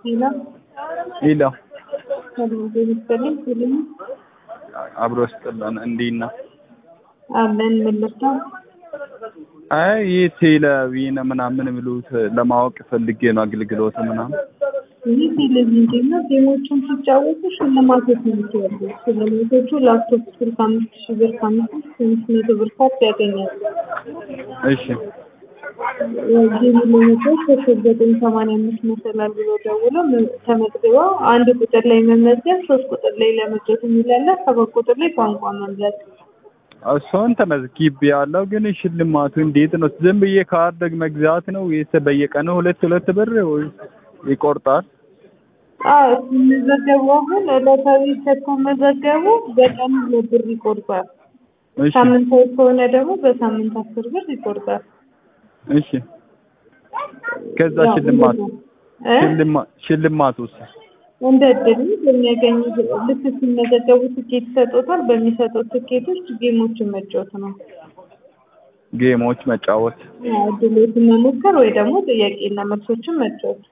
ሌላ ሌላ ሰላም ጤና ይስጥልኝ። ሁሉም አብሮ ስጥልን እንዴት ነው? አለን መለሳ አይ ይህ ቴሌቪዥን ምናምን የሚሉት ለማወቅ ፈልጌ ነው አገልግሎት ምናምን። ይህ ቴሌቪዥን ጌም ነው። ጌሞቹን ሲጫወቱ ሽልማቶች ነው የሚያሉ። ሽልማቶቹ ላፕቶፕ ስልክ አምስት ሺህ ብር ከአምስት እስከ አምስት መቶ ብር ካፕ ያገኛሉ። እሺ ጌሙ ለመጫወት ኮከብ ዘጠኝ ሰማንያ አምስት መሰላል ብሎ ደውለው ተመዝግበው አንድ ቁጥር ላይ መመዝገብ፣ ሶስት ቁጥር ላይ ለመጫወት የሚላለ ሰባት ቁጥር ላይ ቋንቋ መምረጥ እሱን ተመዝግቤ ያለው ግን ሽልማቱ እንዴት ነው? ዝም ብዬ ካርድ መግዛት ነው ወይስ በየቀኑ ሁለት ሁለት ብር ወይስ ይቆርጣል? አዎ ሲመዘገቡ አሁን ዕለታዊ ከተመዘገቡ በቀን ሁለት ብር ይቆርጣል። እሺ ሳምንታዊ ከሆነ ደግሞ በሳምንት አስር ብር ይቆርጣል። እሺ ከዛ ያው ሽልማት እንደዛ እ ሽልማት ሽልማት ውስጥ እንደ እድል በሚያገኙ ልክ ሲመዘገቡ ትኬት ይሰጡታል። በሚሰጡት ትኬቶች ጌሞችን መጫወት ነው። ጌሞች መጫወት ያው እድሎችን መሞከር ወይ ደግሞ ጥያቄና መልሶችን መጫወት።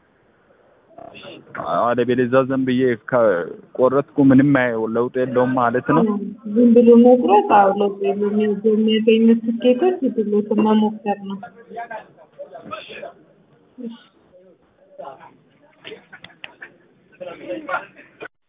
አለበለዚያ ዝም ብዬ ከቆረጥኩ ምንም አይ- ለውጥ የለውም ማለት ነው። ዝም ብሎ መቁረጥ አዎ ለውጥ የለውም። ያው በሚያገኙት ትኬቶች እድሎችን መሞከር ነው። እሺ